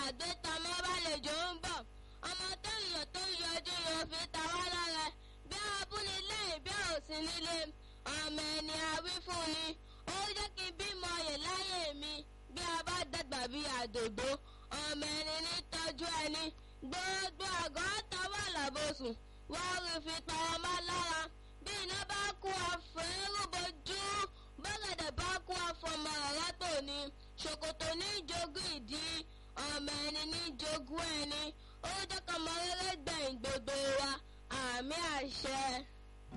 àgbétamọ́ bálejò ń bọ̀ ọmọ tó yọ tó yọjú yóò fi ta wá lára bí abúlé lẹ́yìn bí òsì nílé ọmọ ẹni àwí fún ni ó jẹ́ kí n bímọ yè láyé mi bí a bá dàgbà bí àdòdó ọmọ ẹni ní tọ́jú ẹni gbogbo àgọ́ tọwọ́ làbòsùn wọ́n rí fi pa ọmọ lára bí iná bá kú àfẹ́rù bojú bọ́gẹ̀dẹ̀ bá kú àfọmọ ọ̀rọ̀ tòní ṣòkòtò ní jogún ìdí ọmọ ẹni ní jogún ẹni ó jẹ́ kọ́mọ rere gbẹ̀yìn gbogbo wa àmì àṣẹ.